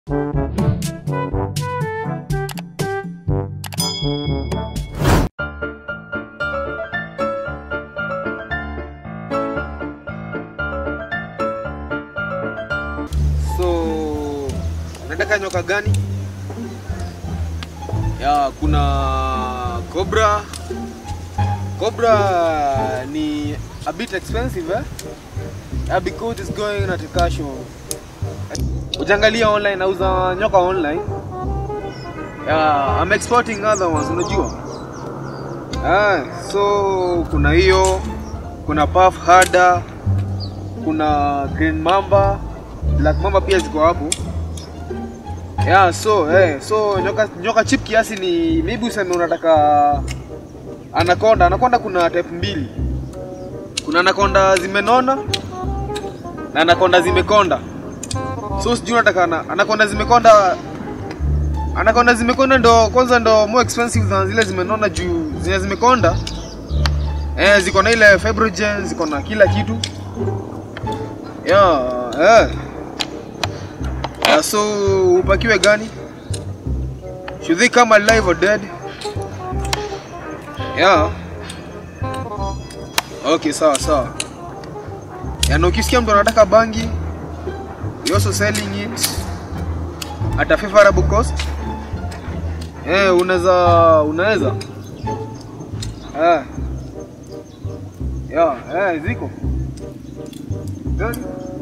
So unataka nyoka gani? Ya, kuna cobra. Cobra ni a bit expensive eh? Yeah, because it's going at a cash of Ukiangalia online nauza nyoka online. Yeah, I'm exporting other ones unajua. Ah, so kuna hiyo, kuna puff harder, kuna green mamba, black mamba pia ziko hapo. Yeah, so eh, so nyoka nyoka chip kiasi ni maybe useme unataka anaconda. Anaconda kuna type mbili. Kuna anaconda zimenona na anaconda zimekonda. So sijui unataka ana- anaconda zimekonda anaconda zimekonda ndo kwanza ndo more expensive than zile zimenona juu zile zimekonda eh, ziko na ile fibrogen, ziko na kila kitu yeah, eh. Yeah, so upakiwe gani? Should they come alive or dead? Yeah. Okay, sawa sawa. Yaani ukisikia mtu anataka bangi, you also selling it at a favorable cost. Eh, unaweza unaweza. Eh. Yeah, eh, ziko. Gani?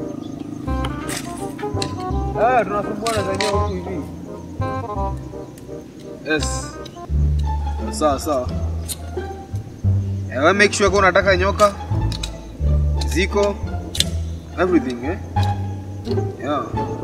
Ah, tunasumbuana zenyewe huku hivi. Yes. Sawa sawa. Eh, wewe make sure kwa unataka nyoka ziko everything eh? Yeah.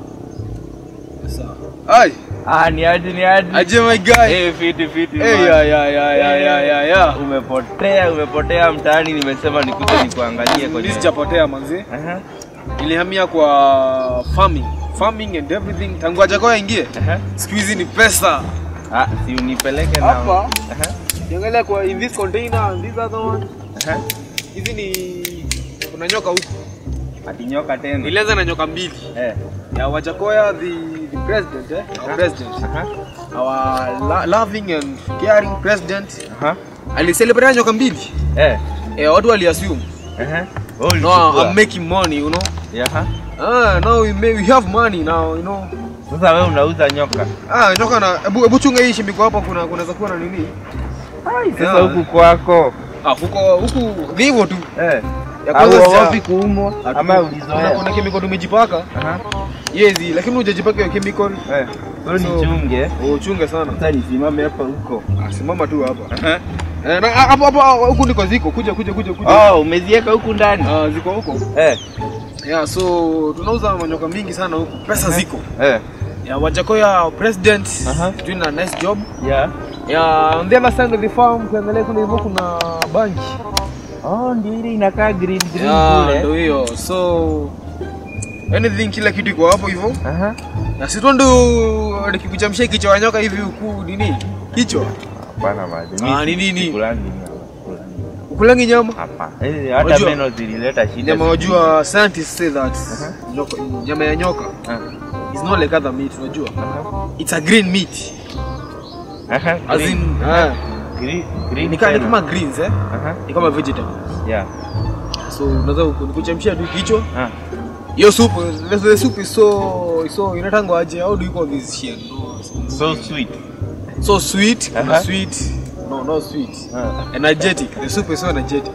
Sawa. Ai, Ah, ni aje ni aje. aje my guy. Eh, fiti fiti. Eh, man. ya ya ya ya ya ya ya. Umepotea, umepotea mtaani nimesema nikuje nikuangalie kwenye. Mimi sijapotea manzi. Aha. Nilihamia kwa farming, farming and everything tangu ajakoya ingie. Aha. Siku hizi ni pesa. Ah, si unipeleke na. Hapa Aha. Ukiangalia kwa in this container and this other one, Aha. hizi ni kuna nyoka huku. Ati nyoka tena. Nilianza na nyoka mbili. Eh. Ya Wajakoya the the president eh, our president. Aha. Our lo loving and caring president. Aha. Alicelebrate nyoka mbili. Eh. Eh, watu waliassume. Aha. No, Oh, ulichukua. I'm making money, you know. Yeah, aha. Ah, now we may, we have money now, you know. Sasa wewe unauza nyoka. Ah, nyoka na hebu hebu chunga hii shimbiko hapa kuna kunaweza kuwa na nini? Sasa Yeah. huku kwako. Ah, huko huku ni hivyo tu. Eh. Ya kwanza sija- wapi kuumwa ama kuna, ulizoea? kuna chemical tumejipaka. Aha. Yezi, lakini hujajipaka hiyo chemical. Eh. Wewe So- nichunge. Uchunge sana. Sasa nisimame hapa huko. Ah, simama tu hapa. Aha. Eh, na ah, hapo hapo huku ndiko ziko. Kuja kuja kuja kuja. Oh, umeziweka huku ndani. Ah, ziko huko. Eh. Yeah, so tunauza manyoka mingi sana huku. Pesa ziko. Eh. Yeah, Wajakoya president Aha. is doing a nice job. Yeah. Yeah, on the other side of the farm ukiangalia kule hivyo kuna banki. Oh, ndio ile inakaa green green Yeah, kule. ndio hiyo. So anything kila kitu iko hapo hivyo. Aha. Na si ndo nikikuchamshia kichwa ya nyoka hivi huku nini? Kichwa. Hapana maji. Ah, ni nini? Kulangi nyama. Kulangi. Ukulangi nyama. Hapa. Eh, hata Unajua- meno zilileta shida. Nyama wajua scientists say that Aha. nyoka, nyama ya nyoka Ah. is not like other meat unajua. Aha. It's a green meat. Aha. As green. in ah, Green. Green. ni kama ni tena. kama greens eh? Aha. Ni kama vegetable. Yeah. So unaweza kuchemshia tu kichwa. Ah. Hiyo soup, the, the soup is so so inatangwa aje? How do you call this shit? No, So sweet. so sweet, kuna Aha. sweet. No, not sweet. Ah. Energetic. The soup is so energetic.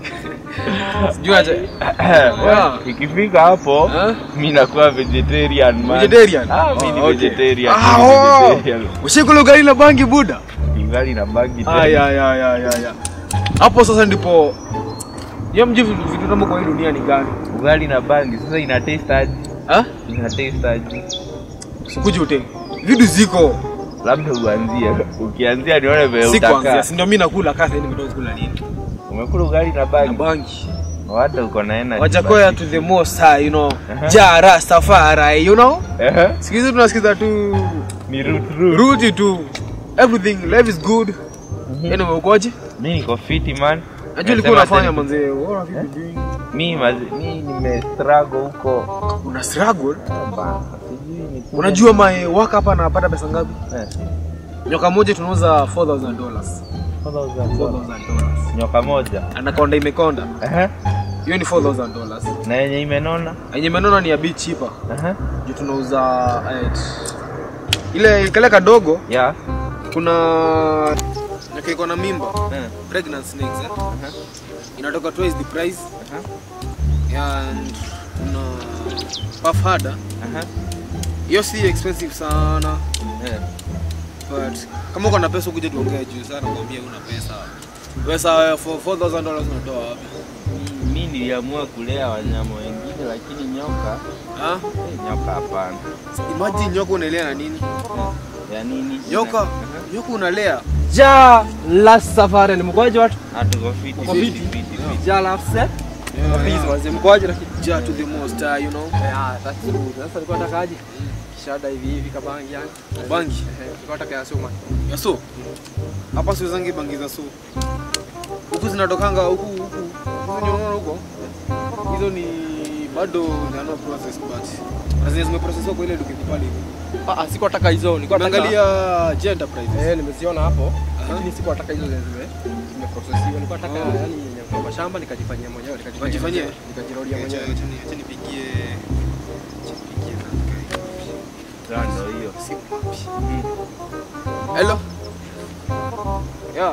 Sijui aje. Yeah. Ikifika hapo Huh? mimi nakuwa vegetarian man. Vegetarian? Ah, mimi ni Oh, okay. vegetarian. Ah, mimi ni oh. vegetarian. Ushikula ugali na bangi buda. Ingali na bagi Ah, ya ya ya ya ya. Hapo sasa ndipo Yeye mji vitu tamu kwa hii dunia ni gani? Ugali na bangi sasa ina taste aje? Ah? Ina taste aje? Sikuje ute. Vitu ziko. Labda uanzie. Ukianzia nione vile Si utakaa. kuanzia. Si ndio mimi nakula kasa hivi ndio kula nini? Umekula ugali na Na bangi. bangi. Hata uko na energy. Wajakoya to the most high, you know. Aha. Ja Rastafari, you know. Ehe. Siku hizi tunasikiza tu Ni root root. rudi tu. Everything life is good. Anyway, ukoje? Mimi niko fiti man. Najua ulikuwa Nasema unafanya tena- manzee. What have you been doing? Mimi mazi- mimi nime struggle huko. Una struggle? Ah, bana. Sijui nikuje- Unajua my work hapa anapata pesa ngapi? Eh, Nyoka moja tunauza 4000 dollars. 4,000 4000 dollars. nyoka moja Anakonda imekonda. Ehe. Hiyo ni 4000 dollars. na yenye imenona Yenye imenona ni ya bit cheaper. Ehe. Juu tunauza eh, ile kale kadogo ya kuna nyoka iko na mimba. Eh, Pregnant snakes eh. ehe, Inatoka twice the price. ehe, And kuna puff harder. ehe. Hiyo si expensive sana. Eh, But kama uko na pesa kuja tuongee juu sana kwambia una pesa. Pesa for 4000 dollars unatoa wapi? mi- mi niliamua kulea wanyama wengine lakini nyoka Ah? eh, nyoka hapana Imagine nyoka unalea na nini? Eh, ya nini Nyoka, Ehe. nyoka unalea. Ja last safari ni mkoaje watu? hatuko fiti Uko fiti fiti? fiti fiti Ja last set. Yeah, Please yeah. manze mkoaje lakini? Ja to the most, uh, you know. Yeah, that's good. Sasa nilikuwa nataka aje? Kishada hivi hivi kabangi yani. Bangi. Eh, nilikuwa nataka ya soma. Ya so. Hapa siwezangi bangi za so. Huku zinatokanga huku huku. Hizo ni unaona huko. Hizo ni bado nano process but azini zimeprocesswa kwa ile duka iko pale hivi. Ah, ah, sikuwa nataka hizo. Nilikuwa nataka Naangalia J Enterprises. Eh, nimeziona hapo. Aha. Lakini sikuwa nataka hizo zenye zime zimeprocessiwa. Nilikuwa nataka Oh. yani yenye kwa shamba nikajifanyia mwenyewe, nikajifanyia. Ukajifanyia? Nikajirodia mwenyewe. Acha ni- acha nipigie acha nipigie Sawa, ndo hiyo simu wapi? Mm. Hello. Yeah.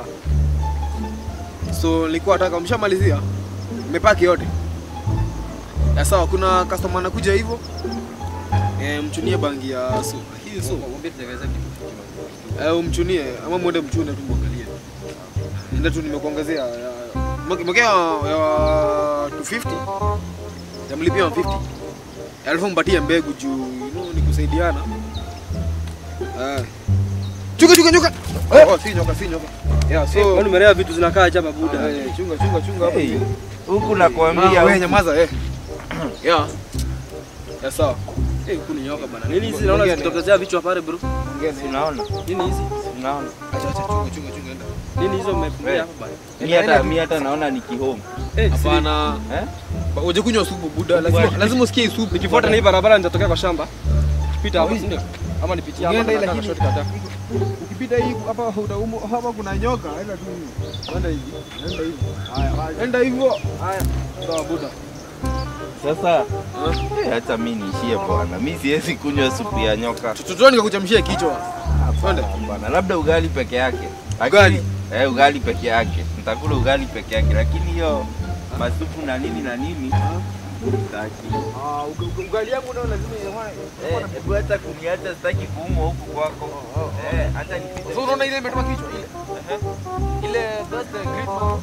So nilikuwa nataka mshamalizia? Mmepaki yote? Ya sawa, kuna customer anakuja hivyo. Eh, mchunie bangi ya so. Hii so. Mwambie tujaweza kitu. Eh, umchunie ama muende mchune tu muangalie. Ndio tu nimekuongezea ya mwekea ya 250. Jamlipia 150. Alafu mpatie mbegu juu you know, ni kusaidiana. Eh. Chunga chunga chunga. Oh, oh, si nyoka si nyoka. Yeah, so Kwani umelea vitu zinakaa aje hapa buda? Eh, chunga chunga chunga hapa. Hey, hivi. huku Ah, nakwambia wewe huku- nyamaza eh. Yeah. Ya sawa. Eh, huku ni nyoka bana. Nini hizi naona zikitokezea vichwa pale bro? Ongea Si na unaona Nini hizi? Si unaona acha acha chunga chunga chunga enda. Nini hizo mmefungia Eh. hapa bana? mi hata mi hata naona ni kihome Eh, Hapana. eh? Ba- Uje kunywa supu buda. Lazima lazima usikie supu. Nikifuata na hii barabara nitatokea kwa shamba. Pita hapo, si ndio? Ama nipitie hapa Ukienda ile na lakini- shortcut hapa. Ukipita hii hapa utaumu hapa kuna nyoka, enda tu hivi. Enda hivi. Enda hivi. Haya, haya. Enda hivyo. Haya. Sawa buda. sasa eh, hata mi niishie bwana mi siwezi kunywa supu ya nyoka Tutotoni nikakuchamshia kichwa. Twende. bwana labda ugali peke yake Lakini- Ugali? eh, ugali peke yake nitakula ugali peke yake lakini hiyo masupu na nini na nini sitaki Ah, ugali yangu ndio lazima iwe. Eh, hebu hata kuniacha sitaki kuumwa huku kwako Eh, hata nipite So unaona ile imetoka kichwa ile. Ile that's the great man.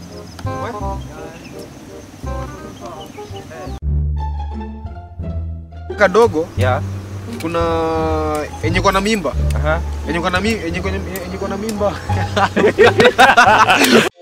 Kadogo ya kuna yenye kwa na mimba. aha Yenye kwa na mimba, yenye kwa na mimba.